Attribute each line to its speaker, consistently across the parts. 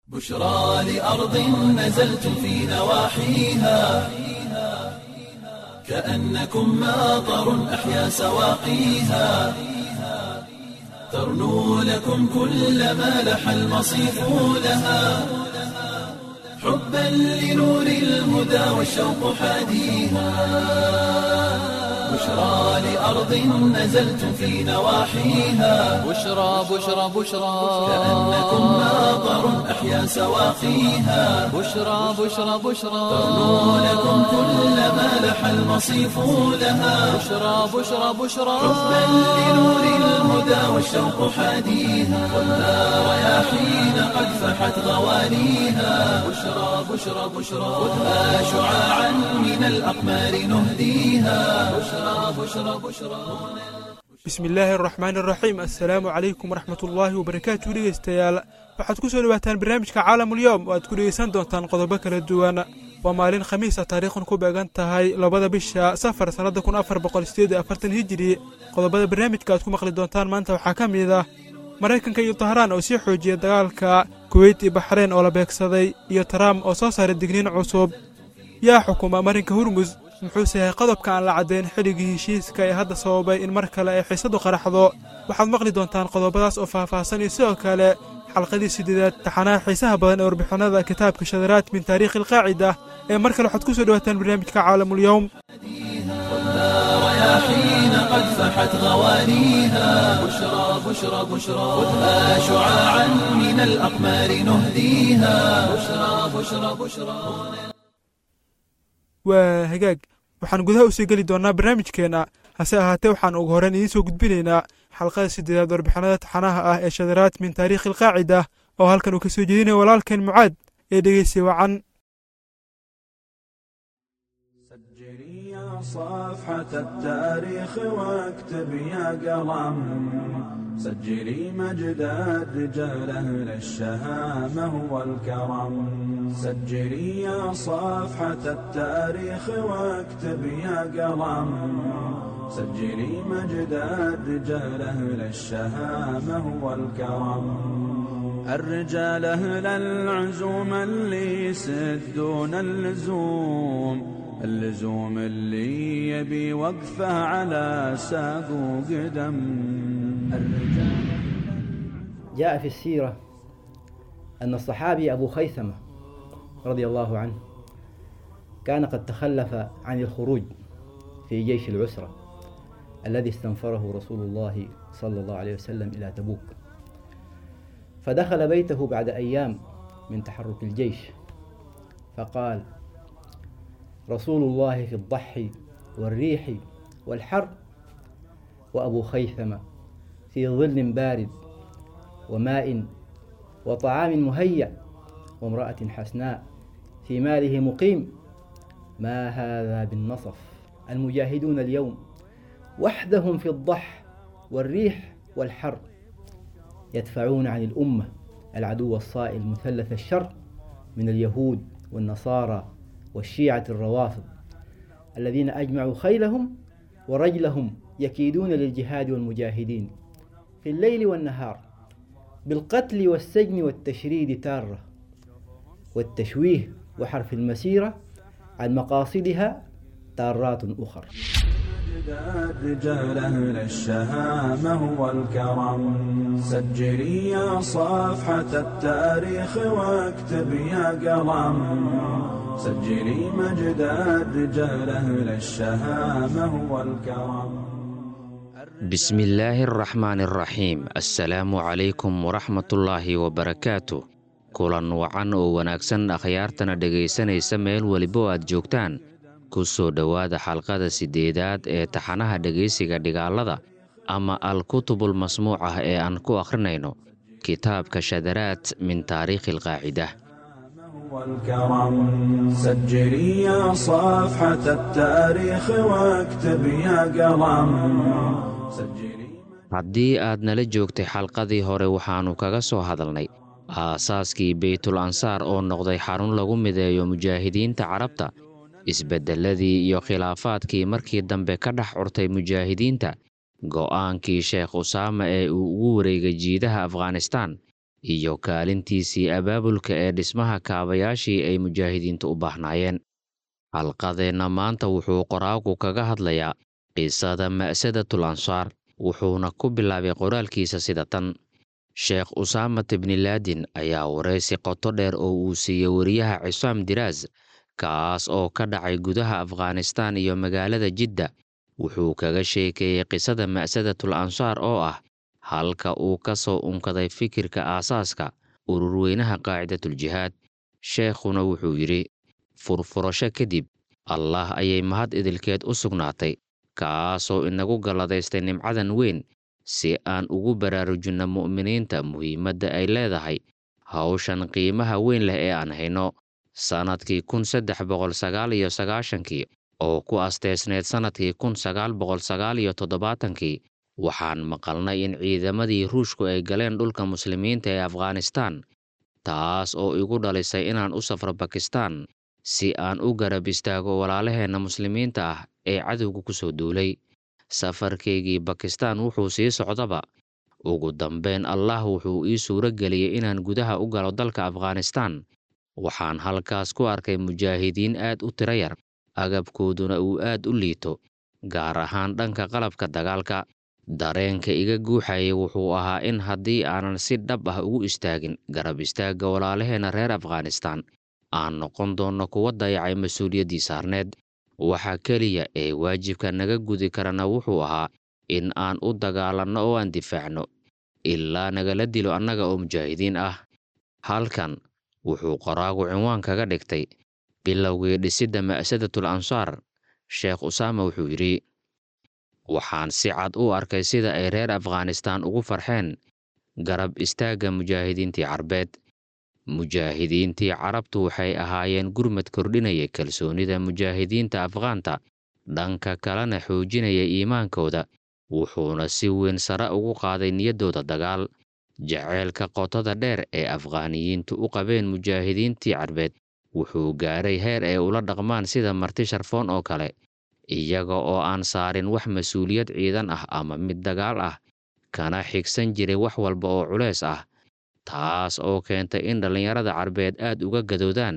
Speaker 1: بشرى لأرض نزلت في نواحيها كأنكم ماطر أحيا سواقيها ترنو لكم كل ما لح المصيف لها حبا لنور الهدى والشوق حاديها بشرى لأرض نزلت في نواحيها
Speaker 2: بشرى بشرى بشرى
Speaker 1: كأنكم ماطر أحيا سواقيها
Speaker 2: بشرى بشرى بشرى
Speaker 1: ترنو لكم كل ما لح المصيف لها
Speaker 2: بشرى بشرى بشرى
Speaker 1: حبا لنور الهدى والشوق حاديها والنار رياحين قد فحت غوانيها بشرى بشرى بشرى خذها شعاعا من الأقمار نهديها بشرى بشرى بشرى
Speaker 3: bismi illaahi araxmaan araxiim assalaamu calaykum waraxmat ullaahi wabarakaatu dhegeystayaal waxaad ku soo dhawaataan barnaamijka caalamulyoom oo aad ku dhegeysan doontaan qodobo kala duwan waa maalin khamiisa taariikhun ku beegan tahay labada bisha safar sannadda kun afar boqol sideed iyo afartan hijiri qodobada barnaamijka aad ku maqli doontaan maanta waxaa ka mid ah maraykanka iyo tahraan oo sii xoojiyay dagaalka kuweyt iyo baxreyn oo la beegsaday iyo trump oo soo saaray digniin cusub yaa xukuma marinka hurmus muxuuse yahay qodobka aan la caddayn xilligii heshiiska ee hadda sababay in mar kale ay xiisadu qaraxdo waxaad maqli doontaan qodobadaas oo faahfaahsan iyo sidoo kale xalqadii sideedaad taxanaha xiisaha badan ee warbixinada kitaabka shadaraad min taariikhi alqaacida ee mar kale waxaad ku soo dhawaataan barnaamijka caalamulyoom
Speaker 1: رياحين قد فحت غوانيها بشرى بشرى بشرى خذها شعاعا من الأقمار نهديها بشرى بشرى بشرى
Speaker 3: waa hagaag waxaan gudaha usii geli doonnaa barnaamijkeenna hase ahaatee waxaan ugu horreyn idiin soo gudbinaynaa xalqada sideedaad warbixinada taxanaha ah ee shadaraad min taariikhi alqaacida oo halkan uu ka soo jeedinaya walaalkeen mucaad ee dhegeysi wacan
Speaker 4: سجلي يا صفحة التاريخ واكتب يا قلم سجلي مجد الرجال أهل الشهامة والكرم سجلي يا صفحة التاريخ واكتب يا قلم سجلي مجد الرجال أهل الشهامة والكرم الرجال أهل العزوم اللي يسدون اللزوم اللزوم اللي يبي وقفه على ساق وقدم الرجال
Speaker 5: جاء في السيرة أن الصحابي أبو خيثمة رضي الله عنه كان قد تخلف عن الخروج في جيش العسرة الذي استنفره رسول الله صلى الله عليه وسلم إلى تبوك فدخل بيته بعد أيام من تحرك الجيش فقال رسول الله في الضحي والريح والحر وأبو خيثمة في ظل بارد وماء وطعام مهيأ وامرأة حسناء في ماله مقيم ما هذا بالنصف المجاهدون اليوم وحدهم في الضح والريح والحر يدفعون عن الأمة العدو الصائل مثلث الشر من اليهود والنصارى والشيعة الروافض الذين أجمعوا خيلهم ورجلهم يكيدون للجهاد والمجاهدين في الليل والنهار بالقتل والسجن والتشريد تارة والتشويه وحرف المسيرة عن مقاصدها تارات أخر
Speaker 4: مجد الرجال أهل الشهامة والكرم سجلي يا صفحة التاريخ واكتب يا قلم سجلي مجد الرجال أهل الشهامة والكرم
Speaker 6: بسم الله الرحمن الرحيم assalaamu calaykum waraxmatullaahi wabarakaatu kulan wacan oo wanaagsan akhyaartana dhegaysanaysa meel weliba oo aad joogtaan ku soo dhowaada xalqada siddeedaad ee taxanaha dhegaysiga dhigaalada ama al-kutubul masmuuc ah ee aan ku akhrinayno kitaabka shadaraad min taariikhi alqaacida
Speaker 4: والكرم سجلي يا صفحة التاريخ واكتب يا قلم سجلي
Speaker 6: haddii aad nala joogtay xalqadii hore waxaannu kaga soo hadalnay aasaaskii beytul ansaar oo noqday xarun lagu mideeyo mujaahidiinta carabta isbeddelladii iyo khilaafaadkii markii dambe ka dhex curtay mujaahidiinta go'aankii sheekh usaama ee uu ugu wareegay jiidaha afghanistaan iyo kaalintiisii abaabulka ee dhismaha kaabayaashii ay mujaahidiintu u baahnaayeen halqadeenna maanta wuxuu qoraagu kaga hadlayaa qisada ma'sadatul ansaar wuxuuna ku bilaabay qoraalkiisa sida tan sheekh usaamat ibnilaadin ayaa waraysi qoto dheer oo uu siiyey wariyaha cisaam diraas kaas oo ka dhacay gudaha afghanistaan iyo magaalada jidda wuxuu kaga sheekeeyey qisada ma'sadatul ansaar oo ah halka uu ka soo unkaday fikirka aasaaska ururweynaha qaacidatul jihaad sheekhuna wuxuu yidhi furfurasho kadib allah ayay mahad idilkeed u sugnaatay kaasoo inagu galladaystay nimcadan weyn si aan ugu baraarujinno mu'miniinta muhiimadda ay leedahay hawshan qiimaha weyn leh ee aan hayno sannadkii kun saddex boqol sagaal iyo sagaashankii oo ku asteysneyd sannadkii kun sagaal boqol sagaal iyo toddobaatankii waxaan maqalnay in ciidamadii ruushku ay galeen dhulka muslimiinta ee afghanistaan taas oo igu dhalisay inaan u safro bakistaan si aan u garab istaago walaalaheenna muslimiinta ah ee cadowga ku soo duulay safarkaygii bakistaan wuxuu sii socdaba ugu dambeyn allah wuxuu ii suuro geliyey inaan gudaha u galo dalka afghanistaan waxaan halkaas ku arkay mujaahidiin aad u tiro yar agabkooduna uu aad u liito gaar ahaan dhanka qalabka dagaalka dareenka iga guuxayay wuxuu ahaa in haddii aanan si dhab ah ugu istaagin garab istaagga walaalaheenna reer afghanistaan aan noqon doonno kuwa dayacay mas-uuliyaddii saarneed waxa keliya ee waajibka naga gudi karana wuxuu ahaa in aan u dagaalanno oo aan difaacno ilaa nagala dilo annaga oo mujaahidiin ah halkan wuxuu qoraagu cinwaan kaga dhigtay bilowgii dhisidda ma'sadatul ansaar sheekh usaama wuxuu yidhi waxaan si cad u arkay sida ay reer afghanistaan ugu farxeen garab istaagga mujaahidiintii carbeed mujaahidiintii carabtu waxay ahaayeen gurmad kordhinaya kalsoonida mujaahidiinta afghaanta dhanka kalena xoojinaya iimaankooda wuxuuna si weyn sare ugu qaaday niyaddooda dagaal jaceylka qotada dheer ee afghaaniyiintu u qabeen mujaahidiintii carbeed wuxuu gaaray heer ay ula dhaqmaan sida marti sharfoon oo kale iyaga oo aan saarin wax mas-uuliyad ciidan ah ama mid dagaal ah kana xigsan jiray wax walba oo culeys ah taas oo keentay in dhallinyarada carbeed aad uga gadoodaan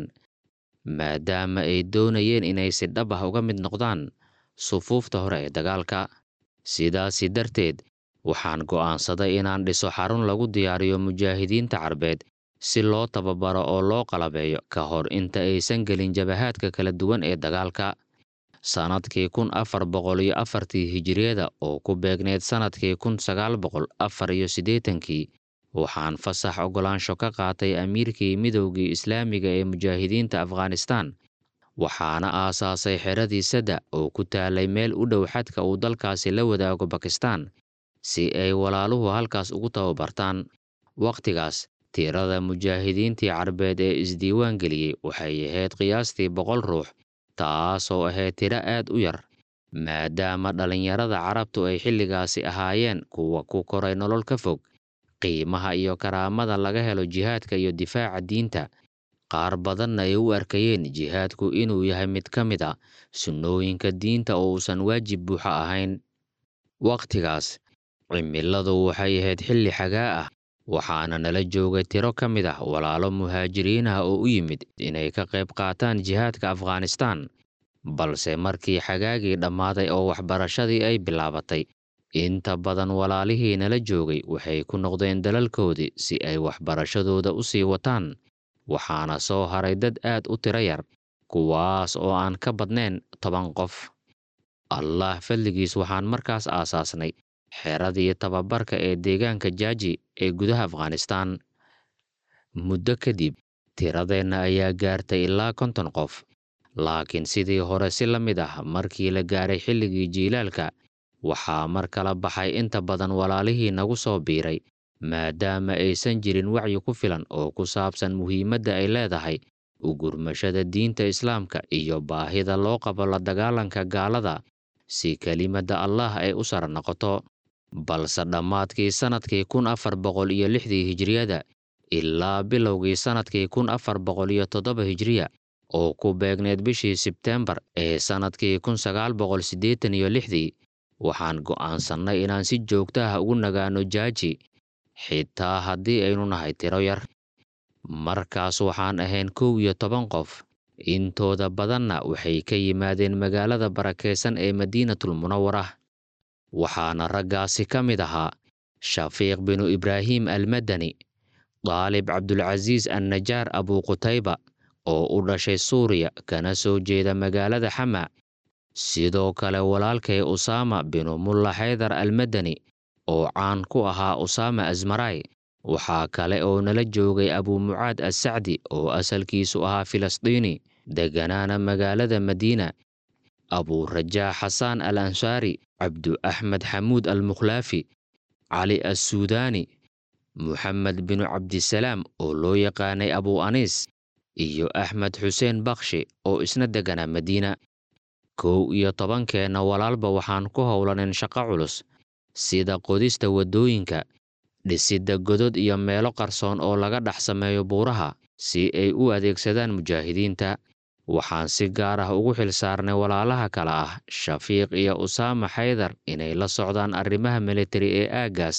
Speaker 6: maadaama ay doonayeen inay si dhab ah uga mid noqdaan sufuufta hore ee dagaalka sidaasi darteed waxaan go'aansaday inaan dhiso xarun lagu diyaariyo mujaahidiinta carbeed si loo tababaro oo loo qalabeeyo ka hor inta aysan gelin jabahaadka kala duwan ee dagaalka sannadkii kun afar boqol iyo afartii hijiriyada oo ku beegneyd sannadkii kun sagaal boqol afar iyo siddeetankii waxaan fasax oggolaansho ka qaatay amiirkii midowgii islaamiga ee mujaahidiinta afghanistaan waxaana aasaasay xeradii sadda oo ku taalay meel u dhow xadka uu dalkaasi la wadaago bakistaan si ay walaaluhu halkaas ugu tababartaan wakhtigaas tirada mujaahidiintii carbeed ee isdiiwaan geliyey waxay ahayd qiyaastii boqol ruux taasoo ahayd tiro aad u yar maadaama dhallinyarada carabtu ay xilligaasi ahaayeen kuwa ku koray nolol ka fog qiimaha iyo karaamada laga helo jihaadka iyo difaaca diinta qaar badanna ay u arkayeen jihaadku inuu yahay mid ka mid a sunnooyinka diinta oo uusan waajib buuxa ahayn wakhtigaas cimiladu waxay ahayd xilli xagaa ah waxaana nala joogay tiro ka mid ah walaalo muhaajiriin ah oo u yimid inay ka qayb qaataan jihaadka afghanistaan balse markii xagaagii dhammaaday oo waxbarashadii ay bilaabatay inta badan walaalihii nala joogay waxay ku noqdeen dalalkoodii si ay waxbarashadooda u sii wataan waxaana soo haray dad aad u tiro yar kuwaas oo aan ka badnayn toban qof allah fadligiis waxaan markaas aasaasnay xeradii tababarka ee deegaanka jaaji ee gudaha afghanistaan muddo kadib tiradeenna ayaa gaartay ilaa konton qof laakiin sidii hore si la mid ah markii la gaaray xilligii jiilaalka waxaa mar kala baxay inta badan walaalihii nagu soo biiray maadaama aysan jirin wacyi ku filan oo ku saabsan muhiimadda ay leedahay u gurmashada diinta islaamka iyo baahida loo qabo la dagaalanka gaalada si kelimadda allah ay u sara noqoto balse dhammaadkii sannadkii kun afar boqol iyo lixdii hijriyada ilaa bilowgii sannadkii kun afar boqol iyo toddoba hijriya oo ku beegneed bishii sebteembar ee sannadkii kun sagaal boqol siddeetan iyo lixdii waxaan go'aansannay inaan si joogto ah ugu nagaano jaaji xitaa haddii aynu nahay tiro yar markaas waxaan ahayn kow iyo toban qof intooda badanna waxay ka yimaadeen magaalada barakaysan ee madiinatul munawara waxaana raggaasi ka mid ahaa shafiiq binu ibraahim almadani daalib cabdulcasiis annajaar abuqutayba oo u dhashay suuriya kana soo jeeda magaalada xama sidoo kale walaalkay usaama binu mulla xaydar almadani oo caan ku ahaa usaama asmaray waxaa kale oo nala joogay abumucaad assacdi oo asalkiisu ahaa filisdiini degganaana magaalada madiina abuurajaa xasaan al ansaari cabdu axmed xamuud al mukhlaafi cali assuudaani muxamed binu cabdisalaam oo loo yaqaanay abu aniis iyo axmed xuseen bakhshi oo isna degganaa madiina kow iyo tobankeenna walaalba waxaan ku howlanin shaqo culus sida qodista waddooyinka dhisidda godod iyo meelo qarsoon oo laga dhex sameeyo buuraha si ay u adeegsadaan mujaahidiinta waxaan si gaar ah ugu xil saarnay walaalaha kale ah shafiiq iyo usaama xaydar inay la socdaan arrimaha militari ee aaggaas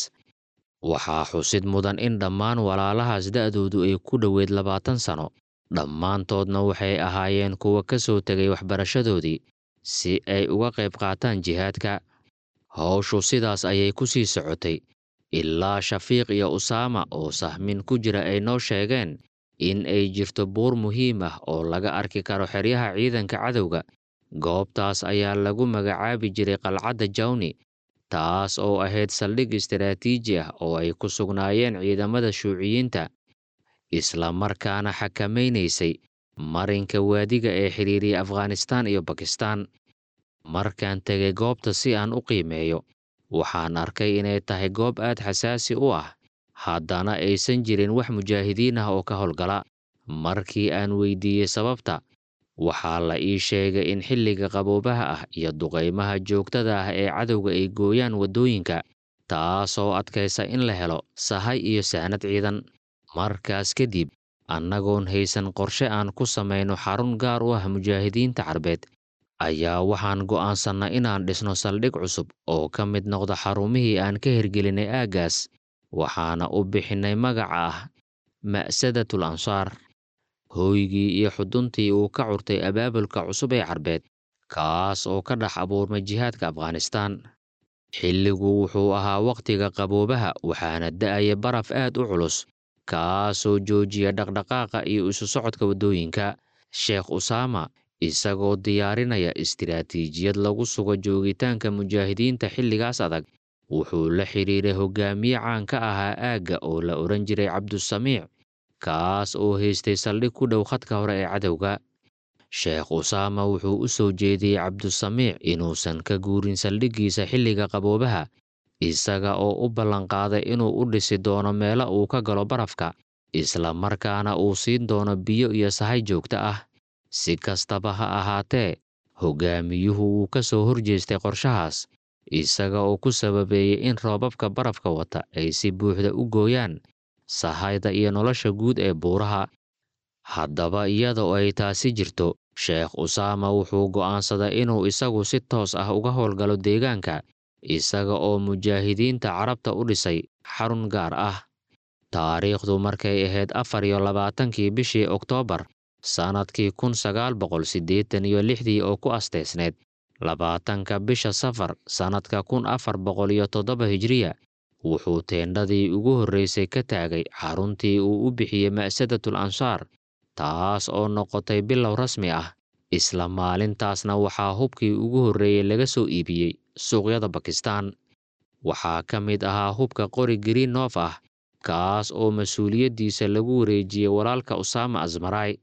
Speaker 6: waxaa xusid mudan in dhammaan walaalahaas da'doodu ay ku dhoweyd labaatan sano dhammaantoodna waxay ahaayeen kuwa ka soo tegay waxbarashadoodii si ay uga qayb qaataan jihaadka howshu sidaas ayay ku sii socotay ilaa shafiiq iyo usaama oo sahmin ku jira ay noo sheegeen in ay jirto buur muhiim ah oo laga arki karo xeryaha ciidanka cadowga goobtaas ayaa lagu magacaabi jiray qalcadda jawni taas oo ahayd saldhig istaraatiiji ah oo ay ku sugnaayeen ciidamada shuuciyiinta isla markaana xakamaynaysay marinka waadiga ee xidhiiriya afghanistaan iyo bakistaan markaan tegay goobta si aan u qiimeeyo waxaan arkay inay tahay goob aad xasaasi u ah haddana aysan jirin wax mujaahidiin ah oo ka howlgala markii aan weydiiyey sababta waxaa la ii sheegay in xilliga qaboobaha ah iyo duqaymaha joogtada ah ee cadowga ay gooyaan waddooyinka taasoo adkaysa in la helo sahay iyo sahnad ciidan markaas kadib annagoon haysan qorshe aan ku samayno xarun gaar u ah mujaahidiinta carbeed ayaa waxaan go'aansannay inaan dhisno saldhig cusub oo ka mid noqda xarumihii aan ka hirgelinay aaggaas waxaana u bixinnay magaca ah ma'sadatul ansaar hooygii iyo xuduntii uu ka curtay abaabulka cusub ee carbeed kaas oo ka dhex abuurmay jihaadka afghanistaan xilligu wuxuu ahaa wakhtiga qaboobaha waxaana da'aya baraf aad u culus kaasoo joojiya dhaqdhaqaaqa iyo isu socodka waddooyinka sheekh usaama isagoo diyaarinaya istiraatiijiyad lagu sugo joogitaanka mujaahidiinta xilligaas adag wuxuu la xidhiiray hogaamiye caan ka ahaa aagga oo la odhan jiray cabdusamiic kaas oo haystay saldhig ku dhow khadka hore ee cadowga sheekh usaama wuxuu u soo jeediyey cabdusamiic inuusan ka guurin saldhiggiisa xilliga qaboobaha isaga oo u ballanqaaday inuu u dhisi doono meelo uu ka galo barafka isla markaana uu siin doono biyo iyo sahay joogto ah si kastaba ha ahaatee hogaamiyuhu wuu ka soo horjeestay qorshahaas isaga oo ku sababeeyey in roobabka barafka wata ay si buuxda u gooyaan sahayda iyo nolosha guud ee buuraha haddaba iyada oo ay taasi jirto sheekh usaama wuxuu go'aansaday inuu isagu si toos ah uga howlgalo deegaanka isaga oo mujaahidiinta carabta u dhisay xarun gaar ah taariikhdu markay ahayd afar iyo labaatankii bishii oktoobar sannadkii kun sagaal boqol siddeetan iyo lixdii oo ku asteysneyd labaatanka bisha safar sannadka kun afar boqol iyo toddoba hijriya wuxuu teendhadii ugu horraysay ka taagay xaruntii uu u bixiyey ma'sadatul ansaar taas oo noqotay bilow rasmi ah isla maalintaasna waxaa hubkii ugu horreeyey laga soo iibiyey suuqyada bakistaan waxaa ka mid ahaa hubka qori greennof ah kaas oo mas-uuliyaddiisa lagu wareejiyey walaalka usaama asmaray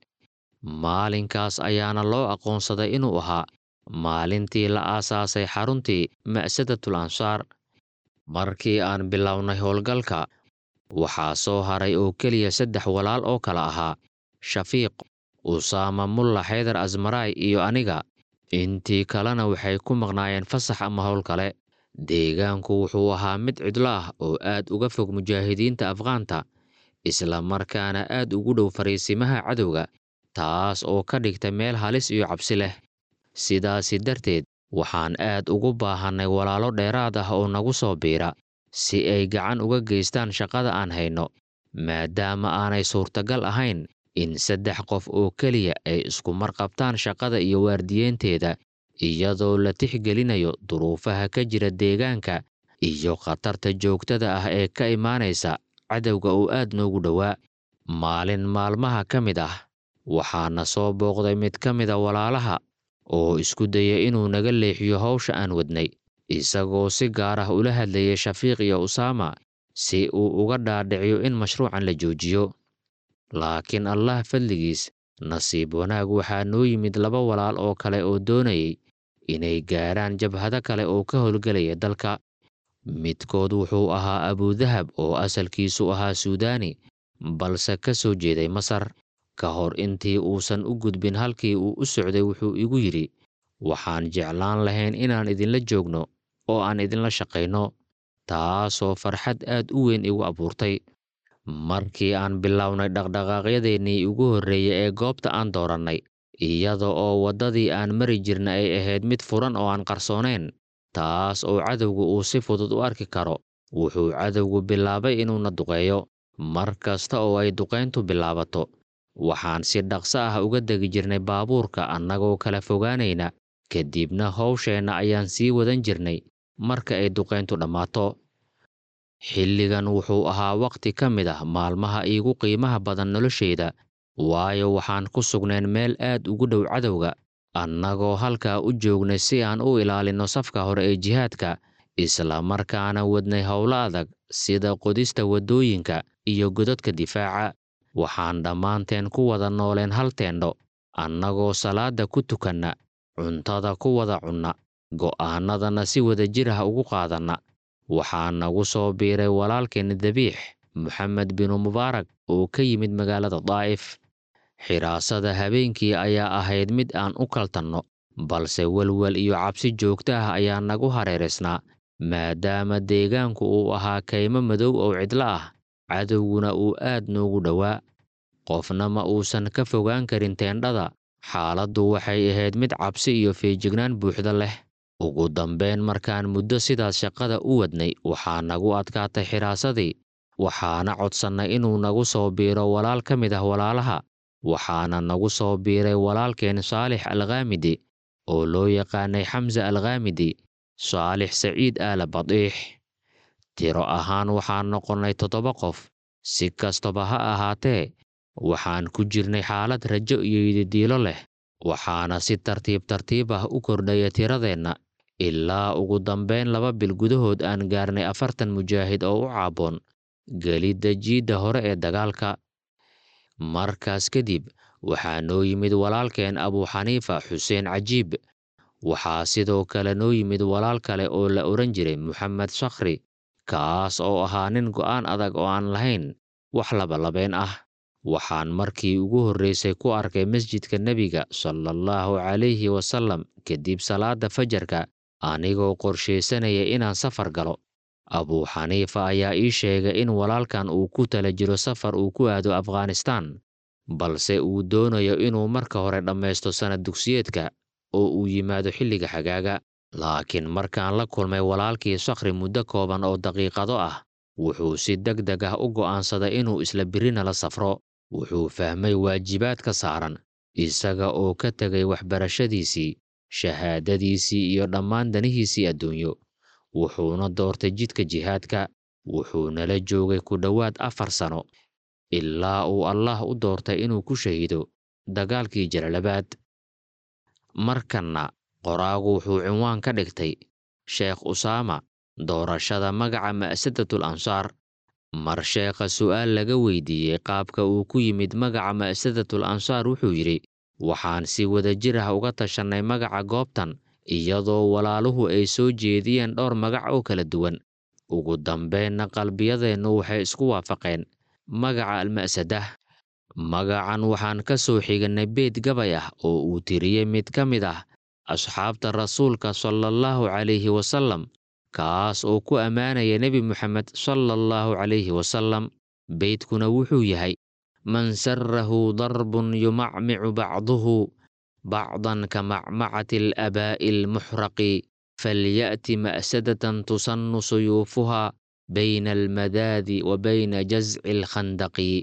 Speaker 6: maalinkaas ayaana loo aqoonsaday inuu ahaa maalintii la aasaasay xaruntii ma'sadatul ansaar markii aan bilownay howlgalka waxaa soo haray oo keliya saddex walaal oo kala ahaa shafiiq usaama mulla xaydar asmaray iyo aniga intii kalena waxay ku maqnaayeen fasax ama howl kale deegaanku wuxuu ahaa mid cidlo ah oo aad uga fog mujaahidiinta afghaanta isla markaana aad ugu dhow fariisimaha cadowga taas oo ka dhigta meel halis iyo cabsi leh sidaasi darteed waxaan aad ugu baahannay walaalo dheeraad ah oo nagu soo biira si ay gacan uga geystaan shaqada aan hayno maadaama aanay suurtagal ahayn in saddex qof oo keliya ay isku marqabtaan shaqada iyo waardiyeynteeda iyadoo la tixgelinayo duruufaha ka jira deegaanka iyo khatarta joogtada ah ee ka imaanaysa cadowga oo aad noogu dhowaa maalin maalmaha ka mid ah waxaana soo booqday mid ka mida walaalaha oo isku daya inuu naga leexiyo hawsha aan wadnay isagoo si gaar ah ula hadlayay shafiiq iyo usaama si uu uga dhaadhiciyo in mashruucan la joojiyo laakiin allah fadligiis nasiib wanaag waxaa noo yimid laba walaal oo kale oo doonayay inay gaaraan jabhado kale oo ka howlgelaya dalka midkood wuxuu ahaa abudahab oo asalkiisu ahaa suudaani balse ka soo jeeday masar ka hor intii uusan u gudbin halkii uu u socday wuxuu igu yidhi waxaan jeclaan lahayn inaan idinla joogno oo aan idinla shaqayno taasoo farxad aad u weyn igu abuurtay markii aan bilownay dhaqdhaqaaqyadeennii ugu horreeyey ee goobta aan doorannay iyada oo waddadii aan mari jirna ay ahayd mid furan oo aan qarsoonayn taas oo cadowgu uu si fudud u arki karo wuxuu cadowgu bilaabay inuuna duqeeyo mar kasta oo ay duqayntu bilaabato waxaan si dhaqso ah uga degi jirnay baabuurka annagoo kala fogaanayna kadibna howsheenna ayaan sii wadan jirnay marka ay duqayntu dhammaato xilligan wuxuu ahaa wakhti ka mid ah maalmaha iigu qiimaha badan noloshayda waayo waxaan ku sugnayn meel aad ugu dhow cadowga annagoo halkaa u joognay si aan u ilaalinno safka hore ee jihaadka isla markaana wadnay howlo adag sida qodista waddooyinka iyo godadka difaaca waxaan dhammaanteen ku wada nooleen hal teendho annagoo salaadda ku tukanna cuntada ku wada cunna go'aannadana si wada jir ah ugu qaadanna waxaa nagu soo biiray walaalkeen dabiix moxamed binu mubaarak oo ka yimid magaalada daa'if xiraasada habeenkii ayaa ahayd mid aan u kaltanno balse welwel iyo cabsi joogto ah ayaa nagu hareeraysnaa maadaama deegaanku uu ahaa kaymo madow oo cidlo ah cadowguna uu aad noogu dhowaa qofna ma uusan ka fogaan karin teendhada xaaladdu waxay ahayd mid cabsi iyo feejignaan buuxda leh ugu dambayn markaan muddo sidaas shaqada u wadnay waxaa nagu adkaatay xiraasadii waxaana codsannay inuu nagu soo biiro walaal ka mid ah walaalaha waxaana nagu soo biiray walaalkeen saalix alkhaamidi oo loo yaqaanay xamse alkhaamidi saalix saciid aala badiix tiro ahaan waxaan noqonnay toddoba qof si kastaba ha ahaatee waxaan ku jirnay xaalad rajo iyo yididiilo leh waxaana si tartiib tartiib ah u kordhaya tiradeenna ilaa ugu dambayn laba bil gudahood aan gaarnay afartan mujaahid oo u caaboon gelidda jiidda hore ee dagaalka markaas kadib waxaa noo yimid walaalkeen abuuxaniifa xuseen cajiib waxaa sidoo kale noo yimid walaal kale oo la odhan jiray moxamed sakhri kaas oo ahaa nin go'aan adag oo aan lahayn wax labalabeen ah waxaan markii ugu horraysay ku arkay masjidka nebiga salaallahu calayhi wasallam kadib salaadda fajarka anigoo qorshaysanaya inaan safar galo abuuxaniifa ayaa ii sheegay in walaalkan uu ku tala jiro safar uu ku aado afghanistaan balse uu doonayo inuu marka hore dhammaysto sannad dugsiyeedka oo uu yimaado xilliga xagaaga laakiin markaan la kulmay walaalkii sakhri muddo kooban oo daqiiqado ah wuxuu si deg deg ah u go'aansaday inuu isla birina la safro wuxuu fahmay waajibaadka saaran isaga oo ka tegay waxbarashadiisii shahaadadiisii iyo dhammaan danihiisii adduunyo wuxuuna doortay jidka jihaadka wuxuunala joogay ku dhowaad afar sano ilaa uu allaah u doortay inuu ku shahiido dagaalkii jalalabaad markanna qoraagu wuxuu cinwaan ka dhigtay sheekh usaama doorashada magaca ma'sadatul ansaar mar sheekha su'aal laga weydiiyey qaabka uu ku yimid magaca ma'sadatul ansaar wuxuu yidhi waxaan si wada jir ah uga tashannay magaca goobtan iyadoo walaaluhu ay soo jeediyeen dhowr magac oo kala duwan ugu dambaynna qalbiyadeennu waxay isku waafaqeen magaca alma'sadah magacan waxaan ka soo xigannay beed gabay ah oo uu tiriyey mid ka mid ah asxaabta rasuulka salaallahu calayhi wasallam kaas oo ku ammaanaya nebi moxamed salaallahu calayhi wasallam beydkuna wuxuu yahay man sarahu darbun yumacmicu bacduhu bacdan ka macmacati alabaa'i almuxraqi falya'ti ma'sadatan tusannu suyuufuha bayna almadaadi wa bayna jasci alkhandaqi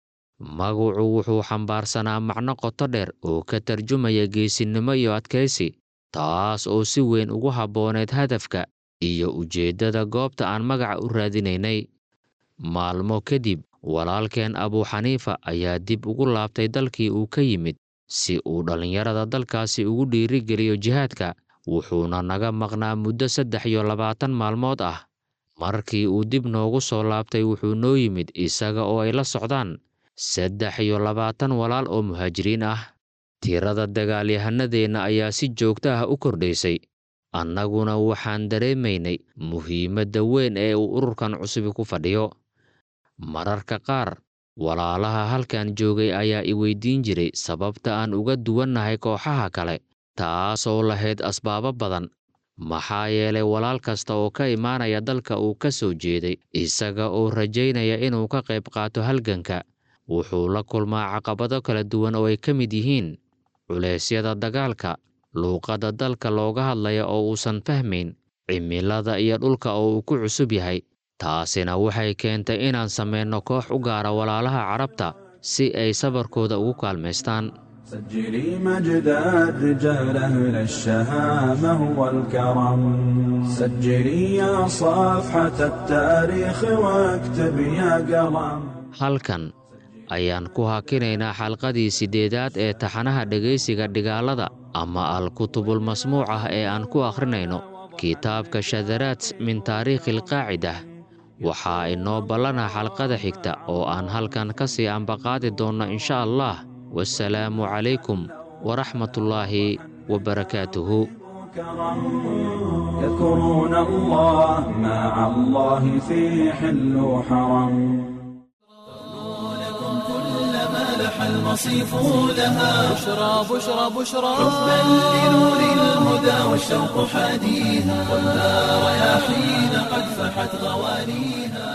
Speaker 6: magacu wuxuu xambaarsanaa macno qoto dheer oo ka tarjumaya geesinimo iyo adkaysi taas oo si weyn ugu habbooneed hadafka iyo ujeeddada goobta aan magaca u raadinaynay maalmo kadib walaalkeen abuuxaniifa ayaa dib ugu laabtay dalkii uu ka yimid si uu dhallinyarada dalkaasi ugu dhiirigeliyo jihaadka wuxuuna naga maqnaa muddo saddex iyo labaatan maalmood ah markii uu dib noogu soo laabtay wuxuu noo yimid isaga oo ay la socdaan saddex iyo labaatan walaal oo muhaajiriin ah tirada dagaalyahanadeenna ayaa si joogto ah u kordhaysay annaguna waxaan dareemaynay muhiimadda weyn ee uu ururkan cusubi ku fadhiyo mararka qaar walaalaha halkan joogay ayaa i weydiin jiray sababta aan uga duwannahay kooxaha kale taasoo lahayd asbaabo badan maxaa yeelay walaal kasta oo ka imaanaya dalka uu ka soo jeeday isaga oo rajaynaya inuu ka qayb qaato halganka wuxuu la kulmaa caqabado kala duwan oo ay ka mid yihiin culeysyada dagaalka luuqadda dalka looga hadlaya oo uusan fahmayn cimilada iyo dhulka oo uu ku cusub yahay taasina waxay keentay inaan samayno koox u gaara walaalaha carabta si ay sabarkooda ugu kaalmaystaan
Speaker 4: سجلي مجد الرجال أهل الشهامة والكرم سجلي يا صفحة التاريخ واكتب يا قلم
Speaker 6: halkan ayaan ku hakinaynaa xalqadii siddeedaad ee taxanaha dhegaysiga dhigaalada ama al-kutubul masmuuc ah ee aan ku akhrinayno kitaabka shadaraat min taariikhi alqaacidah waxaa inoo ballana xalqada xigta oo aan halkan ka sii ambaqaadi doonno insha allah wasalaamu calaykum waraxmatullaahi wabarakaatuhu
Speaker 4: كرم يذكرون الله مع الله في حل وحرم
Speaker 1: كلما لح المصيف لها
Speaker 2: بشرى بشرى بشرى
Speaker 1: حبا لنور الهدى والشوق حاديها خذها رياحين قد فحت غوانيها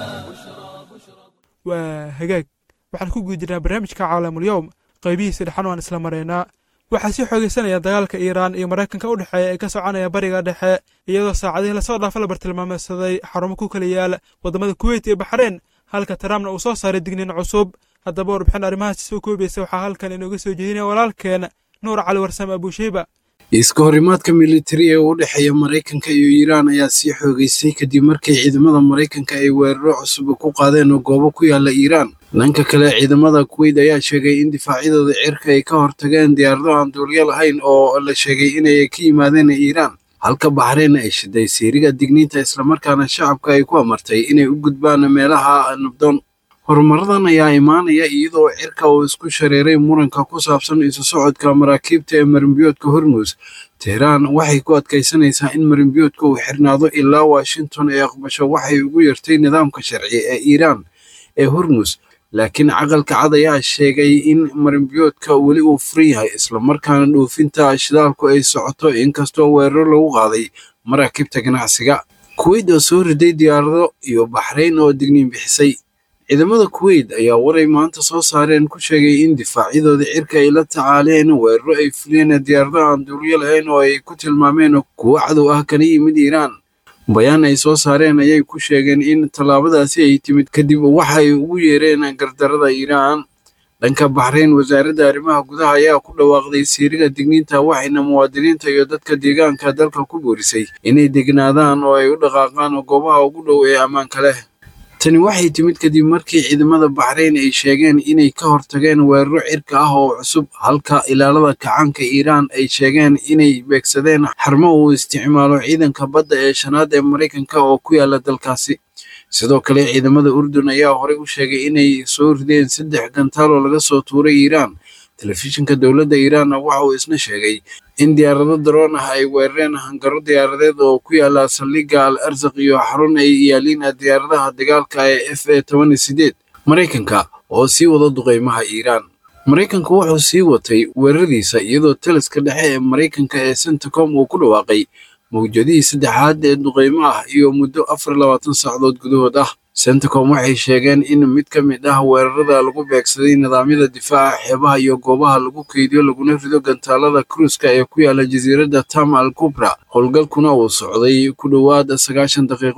Speaker 3: waa hagaag waxaan ku guda jirnaa barnaamijka caalamul-yowm qaybihiisa dhexan waan isla maraynaa waxaa sii xoogeysanaya dagaalka iiraan iyo maraykanka u dhexeeya ee ka soconaya bariga dhexe iyadoo saacadihii lasoo dhaafa la bartilmaameysaday xarumo ku kala yaal waddamada kuweyt iyo baxreyn halka trumpna uu soo saaray digniin cusub haddaba warbixin arrimahaas soo koobaysa waxaa halkan inooga soo jeedinaya walaalkeen nuur cali warsame abuusheyba
Speaker 7: iska horimaadka militari ee u dhexeeya maraykanka iyo iiraan ayaa sii xoogeystay kadib markii ciidamada maraykanka ay weeraro cusub ku qaadeen oo goobo ku yaala iiraan dhanka kale ciidamada kuweyt ayaa sheegay in difaacyadooda cirka ay ka hortageen diyaarado aan duuliyo lahayn oo la sheegay inay ka yimaadeen iiraan halka baxreyn ay shiday siiriga digniinta islamarkaana shacabka ay ku amartay inay u gudbaan meelaha nabdoon horumaradan ayaa imaanaya iyadoo cirka uu isku shareeray muranka ku saabsan isu socodka maraakiibta ee marimbiyoodka hormuus teheraan waxay ku adkaysanaysaa in marimbiyoodka uu xirnaado ilaa washington ay aqbasho waxay ugu yartay nidaamka sharci ee iiraan ee hormuus laakiin caqalka cad ayaa sheegay in marimbiyoodka weli uu furan yahay islamarkaana dhoofinta shidaalku ay socoto inkastoo weeraro lagu qaaday maraakiibta ganacsiga kuweyt oo soo riday diyaarado iyo baxrayn oo digniin bixisay ciidamada kuweyt ayaa waray maanta soo saareen ku sheegay in difaacyadooda cirka ay la tacaaleen weeraro ay fuliyeen diyaarado aan duuliyo lahayn oo ay ku tilmaameen kuwo cadow ah kana yimid iiraan bayaan ay soo saareen ayay ku sheegeen in tallaabadaasi ay timid kadib waxa ay ugu yeereen gardarada iiraan dhanka baxrayn wasaaradda arrimaha gudaha ayaa ku dhawaaqday siiriga digniinta waxayna muwaadiniinta iyo dadka deegaanka dalka ku boorisay inay degnaadaan oo ay u dhaqaaqaan goobaha ugu dhow ee ammaanka leh tani waxay timid kadib markii ciidamada baxrayn ay sheegeen inay ka hortageen weeraro cirka ah oo cusub halka ilaalada kacaanka iiraan ay sheegeen inay beegsadeen xarmo uu isticmaalo ciidanka badda ee shanaad ee maraykanka oo ku yaala dalkaasi sidoo kale ciidamada urdun ayaa horey u sheegay inay soo rideen saddex gantaal oo laga soo tuuray iiraan telefishinka dowladda iiraanna waxa uu isna sheegay in diyaarado daroon ah ay weerareen hangaro diyaaradeed oo ku yaala saldhigga al arsaq iyo xarun ay yaaliin diyaaradaha dagaalka ee f a toban iyo sideed maraykanka oo sii wada duqeymaha iiraan maraykanku wuxuu sii watay weeraradiisa iyadoo taliska dhexe ee maraykanka ee centacom uu ku dhawaaqay mawjadihii saddexaad ee duqeymo ah iyo muddo afar labaatan saacadood gudahood ah centacom waxay sheegeen in mid ka mid ah weerarada lagu beegsaday nidaamyada difaaca xeebaha iyo goobaha lagu keydiyo laguna rido gantaalada kruiska ee ku yaala jasiiradda tam al kubra howlgalkuna uu socday ku dhowaad sagaashan daqiiqo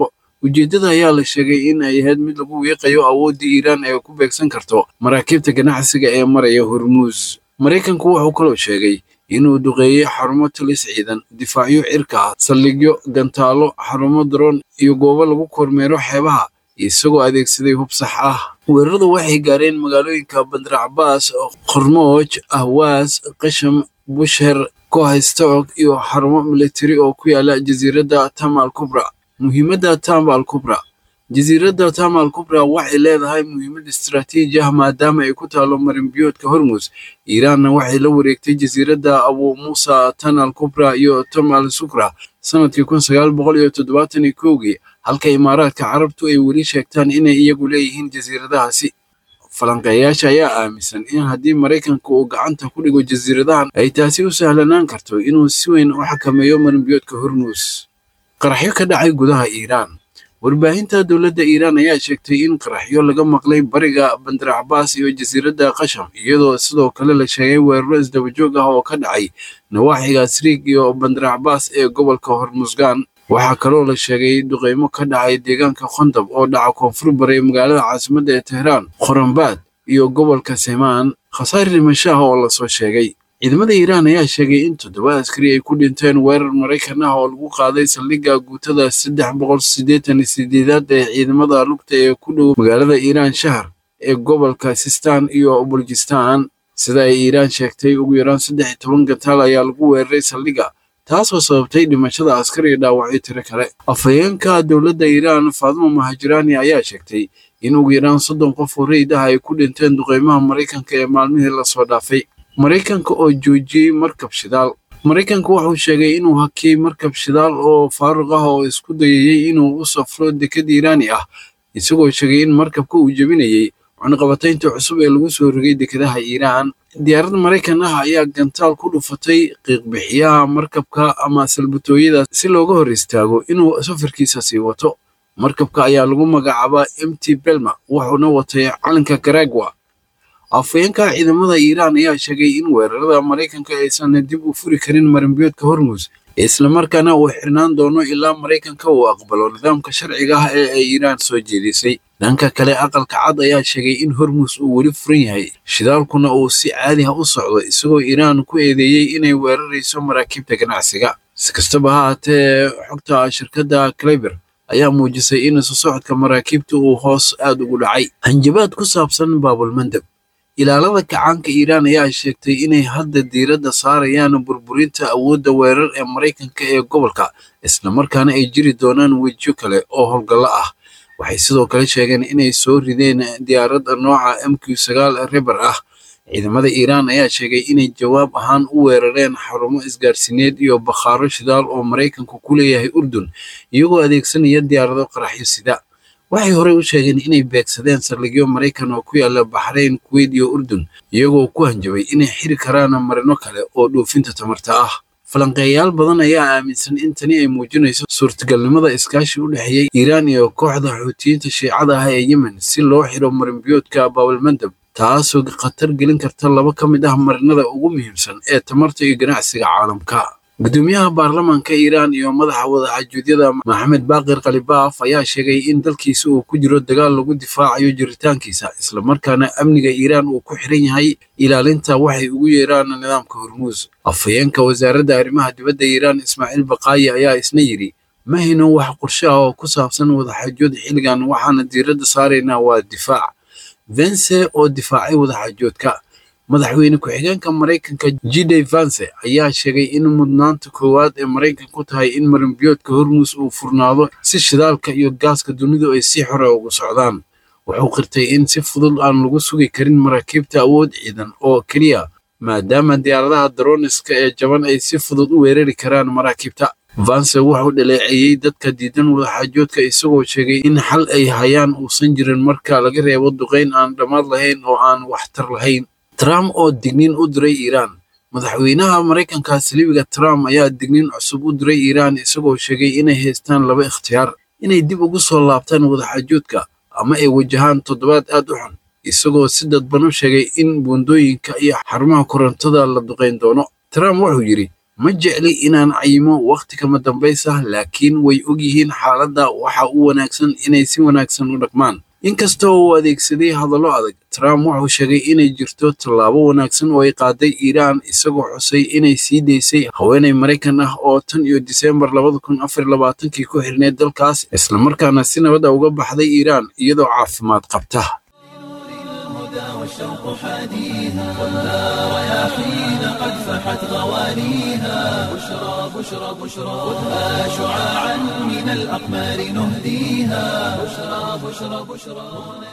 Speaker 7: ujeeddada ayaa la sheegay in ay ahayd mid lagu wiiqayo awooddii iiraan ee ku beegsan karto maraakiibta ganacsiga ee maraya hormuus maraykanku wuxuu kaloo sheegay inuu duqeeyey xarumo talis ciidan difaacyo cirka ah saldhigyo gantaalo xarumo daroon iyo goobo lagu kormeero xeebaha isagoo adeegsaday hub sax ah weeraradu waxay gaareen magaalooyinka bandarcabaas qormooj ahwaas qasham busher kohaystoog iyo xarumo militari oo ku yaala jasiiradda tama al kubra muhiimadda tamba al kubra jasiiradda tama al kubra waxay leedahay muhiimad istaraatiiji ah maadaama ay ku taalo marinbiyoodka hormuus iiraanna waxay la wareegtay jasiiradda abu muusa tan al kubra iyo tom al sukra sanadkii kun sagaal boqol iyo toddobaatan iyo kowgii halka imaaraadka carabtu ay weli sheegtaan inay iyagu leeyihiin jasiiradahaasi falanqeeyaasha ayaa aaminsan in haddii maraykanka uu gacanta ku dhigo jasiiradahan ay taasi u sahlanaan karto inuu si weyn u xakameeyo marinbiyoodka hormuus qaraxyo ka dhacay gudaha iiraan warbaahinta dowladda iiraan ayaa sheegtay in qaraxyo laga maqlay bariga bandarcabaas iyo jasiiradda qasham iyadoo sidoo kale la sheegay weeraro isdabajoog ah oo ka dhacay nawaaxiga sriig iyo bandarcabaas ee gobolka hormusgaan waxaa kaloo la sheegay duqeymo ka dhacay deegaanka khondab oo dhaca koonfur bari magaalada caasimadda ee tehraan khorambaad iyo gobolka semaan khasaare dhimashaha oo lasoo sheegay ciidamada iiraan ayaa sheegay in toddoba askari ay ku dhinteen weerar maraykan ah oo lagu qaaday saldhigga guutada saddex boqol siddeetan iyo sideedaad ee ciidamada lugta ee ku dhow magaalada iiraan shahar ee gobolka sistan iyo buljistan sida ay iiraan sheegtay ugu yaraan saddex iyo toban gantaal ayaa lagu weeraray saldhigga taasoo sababtay dhimashada askar iyo dhaawacyo tiro kale afhayeenka dowladda iiraan faadimo mahajiraani ayaa sheegtay in ugu yaraan soddon qof oo rayid ah ay ku dhinteen duqeymaha maraykanka ee maalmihii lasoo dhaafay maraykanka oo joojiyey markab shidaal maraykanka wuxuu sheegay inuu hakiyey markab shidaal oo faaruq ah oo isku dayayey inuu u safro dekad iiraani ah isagoo sheegay in markabka uu jebinayey cunaqabataynta cusub ee lagu soo rogay dekedaha iiraan diyaarad maraykan ah ayaa gantaal ku dhufatay qiiqbixiyaha markabka ama salbatooyada si looga hor istaago inuu safarkiisa sii wato markabka ayaa lagu magacaabaa m t belma wuxuuna watay calanka garagwa afhayeenka ciidamada iiraan ayaa sheegay in weerarada maraykanka aysan dib u furi karin marinbiyoodka hormuus islamarkaana uu xirnaan doono ilaa maraykanka uu aqbalo nidaamka sharciga ah ee ay iiraan soo jeedisay dhanka kale aqalka cad ayaa sheegay in hormuus uu weli furan yahay shidaalkuna uu si caadi ah u socdo isagoo iiraan ku eedeeyey inay weerarayso maraakiibta ganacsiga si kastaba ha haatee xogta shirkadda cleber ayaa muujisay in isu socodka maraakiibta uu hoos aad ugu dhacay hanjabaad ku saabsan baabulmandab ilaalada kacaanka iiraan ayaa sheegtay inay hadda diiradda saarayaan burburinta awoodda weerar ee maraykanka ee gobolka islamarkaana ay jiri doonaan wejiyo kale oo howlgallo ah waxay sidoo kale sheegeen inay soo rideen diyaaradda nooca m q sagaal reber ah ciidamada iiraan ayaa sheegay inay jawaab ahaan u weerareen xarumo isgaarsiineed iyo bakhaaro shidaal oo maraykanku ku leeyahay urdun iyagoo adeegsanaya diyaarado qaraxyo sida waxay horey u sheegeen inay beegsadeen saldhigyo maraykan oo ku yaala baxrayn kuweyt iyo urdun iyagoo ku hanjabay inay xiri karaan marino kale oo dhoofinta tamarta ah falanqeeyaal badan ayaa aaminsan in tani ay muujinayso suurtagalnimada iskaashi u dhexeeya iiraan iyo kooxda xuutiyiinta shiicada ah ee yemen si loo xiro marinbiyoodka baabalmandab taasoo khatar gelin karta laba ka mid ah marinada ugu muhiimsan ee tamarta iyo ganacsiga caalamka gudoomiyaha baarlamaanka iiraan iyo madaxa wadaxaajuudyada maxamed baaqir khalibaaf ayaa sheegay in dalkiisa uu ku jiro dagaal lagu difaacayo jiritaankiisa islamarkaana amniga iiraan uu ku xiran yahay ilaalinta waxay ugu yeeraan nidaamka hormuus afhayeenka wasaaradda arrimaha dibadda iiraan ismaaciil baqaayi ayaa isna yidhi ma hayno wax qorshe ah oo ku saabsan wadaxaajood xilligan waxaana diiradda saaraynaa waa difaac vence oo difaacay wadaxaajoodka madaxweyne ku-xigeenka maraykanka jide vance ayaa sheegay in mudnaanta koowaad ee maraykanku tahay in marinbiyoodka hormuus uu furnaado si shidaalka iyo gaaska dunidu ay si xore ugu socdaan wuxuu qirtay in si fudud aan lagu sugi karin maraakiibta awood ciidan oo keliya maadaama diyaaradaha daroniska ee jaban ay si fudud u weerari karaan maraakiibta vance wuxuu dhaleeceeyey dadka diidan wadaxaajoodka isagoo sheegay in xal ay hayaan uusan jirin marka laga reebo duqayn aan dhammaad lahayn oo aan waxtar lahayn trump oo digniin u diray iiraan madaxweynaha maraykanka saliibiga trump ayaa digniin cusub u diray iiraan isagoo sheegay inay haystaan laba ikhtiyaar inay dib ugu soo laabtaan wadaxaajoodka ama ay wajahaan toddobaad aad u xun isagoo si dadban u sheegay in buundooyinka iyo xarumaha korontada la duqayn doono trump wuxuu yidhi ma jecli inaan cayimo wakhti kama dambaysa laakiin way og yihiin xaaladda waxa u wanaagsan inay si wanaagsan u dhaqmaan inkasta oo uu adeegsaday hadallo adag trump wuxuu sheegay inay jirto tallaabo wanaagsan oo ay qaaday iiraan isagoo xusay inay sii daysay haweenay maraykan ah oo tan iyo diseembar labada kun afar labaatankii ku xirneed dalkaas islamarkaana si nabadda uga baxday iiraan iyadoo caafimaad qabta
Speaker 1: والشوق حاديها والنار يا حين قد فحت غوانيها بشرى بشرى بشرى خذها شعاعا من الأقمار نهديها بشرى بشرى بشرى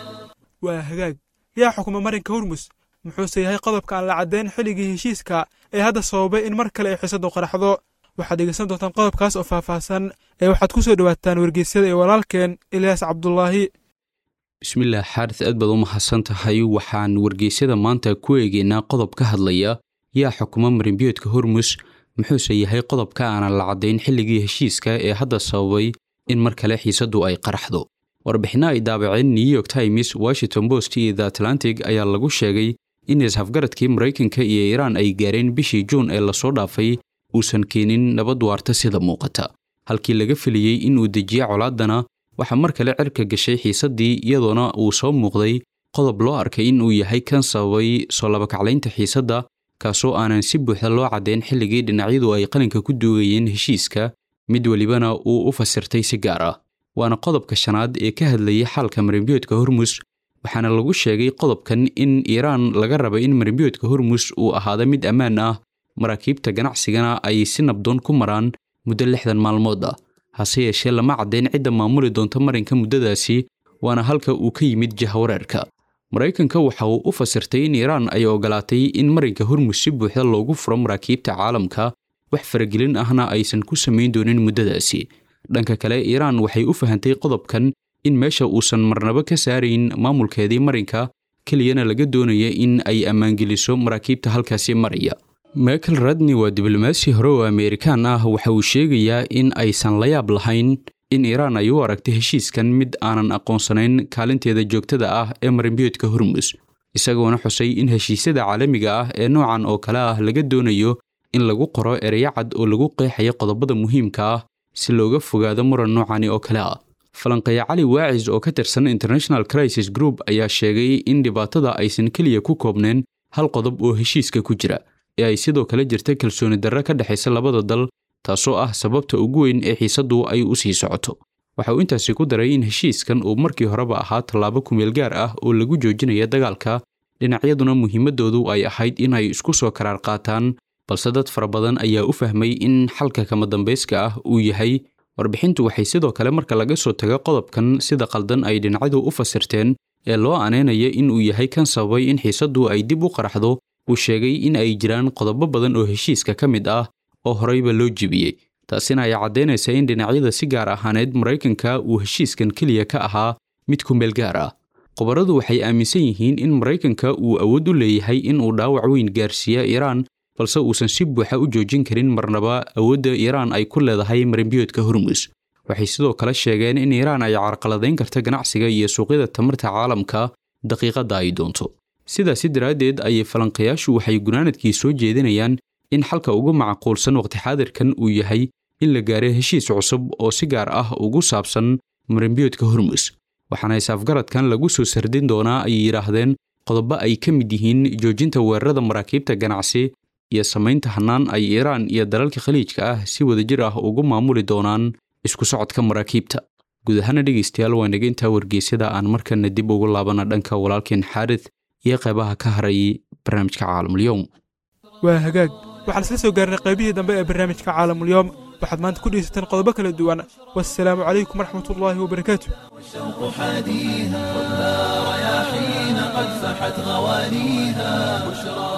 Speaker 3: waa hagaag yaa xukuma marinka hormus muxuuse yahay qodobka aan la caddayn xilligii heshiiska ee hadda sababay in mar kale ay xiisadu qaraxdo waxaad dhegeysan doontaan qodobkaas oo faahfaahsan ee waxaad ku soo dhowaataan wargeysyada ee walaalkeen ilyaas cabdulaahi
Speaker 8: bismillaah xaaris aad baad u mahadsan tahay waxaan wargeysyada maanta ku eegaynaa qodob ka hadlaya yaa xukuma marinbiyoodka hormus muxuuse yahay qodobka aanan la caddayn xilligii heshiiska ee hadda sababay in mar kale xiisaddu ay qaraxdo warbixinno ay daabaceen new york times washington post iyo the atlantic ayaa lagu sheegay in is-hafgaradkii maraykanka iyo iiraan ay gaareen bishii juun ee lasoo dhaafay uusan keenin nabad waarta sida muuqata halkii laga filiyey in uu dejiye colaaddana waxaa mar kale cirka gashay xiisaddii iyadoona uu soo muuqday qodob loo arkay in uu yahay kan sababay soo labakaclaynta xiisadda kaasoo aanan si buuxda loo caddayn xilligii dhinacyadu ay qalinka ku duugayeen heshiiska mid welibana uu u fasirtay si gaar ah waana qodobka shanaad ee ka hadlayay xaalka marinbiyoodka hormus waxaana lagu sheegay qodobkan in iiraan laga raba in marinbiyoodka hormus uu ahaado mid ammaan ah maraakiibta ganacsigana ay si nabdoon ku maraan muddo lixdan maalmood ah hase yeeshee lama caddayn cidda maamuli doonta marinka muddadaasi waana halka uu ka yimid jahwareerka maraykanka waxa uu u fasirtay in iiraan ay ogolaatay in marinka hormus si buuxda loogu furo maraakiibta caalamka wax faragelin ahna aysan ku samayn doonin muddadaasi dhanka kale iiraan waxay u fahantay qodobkan in meesha uusan marnabo ka saarayn maamulkeedii marinka keliyana laga doonaya in ay ammaangeliso maraakiibta halkaasi maraya michael radney waa diblomaasi hore oo ameerikaan ah waxa uu sheegayaa in aysan la yaab lahayn in iiraan ay u aragtay heshiiskan mid aanan aqoonsanayn kaalinteeda joogtada ah ee marinbiyoodka hormus isagoona xusay in heshiisyada caalamiga ah ee noocan oo kale ah laga doonayo in lagu qoro ereyo cad oo lagu qeexayo qodobada muhiimka ah si looga fogaado muran noocani oo kale ah falanqeeya cali waacis oo ka tirsan international crisis group ayaa sheegay in dhibaatada aysan keliya ku koobneen hal qodob oo heshiiska ku jira ee ay sidoo kale jirta kalsooni darro ka dhexaysa labada dal taasoo ah sababta ugu weyn ee xiisaddu ay u sii socoto waxa uu intaasi ku daray in heshiiskan uu markii horeba ahaa tallaabo kumeel gaar ah oo lagu joojinaya dagaalka dhinacyaduna muhiimadoodu ay ahayd inay isku soo karaar qaataan balse dad fara badan ayaa u fahmay in xalka kama dambayska ah uu yahay warbixintu waxay sidoo kale marka laga soo tago qodobkan sida qaldan ay dhinacyadu u fasirteen ee loo aneynaya in uu yahay kan sababay in xiisaddu ay dib u qaraxdo uu sheegay in ay jiraan qodobo badan oo heshiiska ka mid ah oo horeyba loo jebiyey taasina ay caddaynaysa in dhinacyada si gaar ahaaneed maraykanka uu heshiiskan keliya ka ahaa mid ku meel gaar ah khubaradu waxay aaminsan yihiin in maraykanka uu awood u leeyahay in uu dhaawac weyn gaarsiiya iiraan balse uusan si buuxa u joojin karin marnaba awoodda iiraan ay ku leedahay marinbiyoodka hormus waxay sidoo kale sheegeen in iiraan ay carqaladayn karta ganacsiga iyo suuqyada tamarta caalamka daqiiqadda ay doonto sidaasi daraaddeed ayay falanqayaashu waxay gunaanadkii soo jeedinayaan in xalka ugu macquulsan waqti xaadirkan uu yahay in la gaaro heshiis cusub oo si gaar ah ugu saabsan marinbiyoodka hormus waxaana isaafgaradkan lagu soo sardin doonaa ay yidhaahdeen qodobo ay ka mid yihiin joojinta weerarada maraakiibta ganacsi iyo samaynta hannaan ay iiraan iyo dalalka khaliijka ah si wadajir ah ugu maamuli doonaan isku socodka maraakiibta guud ahaana dhegaystayaal waa naga intaa wargeysyada aan markana dib ugu laabana dhanka walaalkeen xaarith iyo qaybaha ka haray barnaamijka caalamulyoom
Speaker 3: waa hagaag waxaan isla soo gaarnay qaybihii dambe ee barnaamijka caalamulyoom waxaad maanta ku dhegeysateen qodobo kala duwan wassalaamu calaykum waraxmatullaahi wabarakaatu
Speaker 1: الشوق حاديها والنار يا حين قد فحت غوانيها بشرى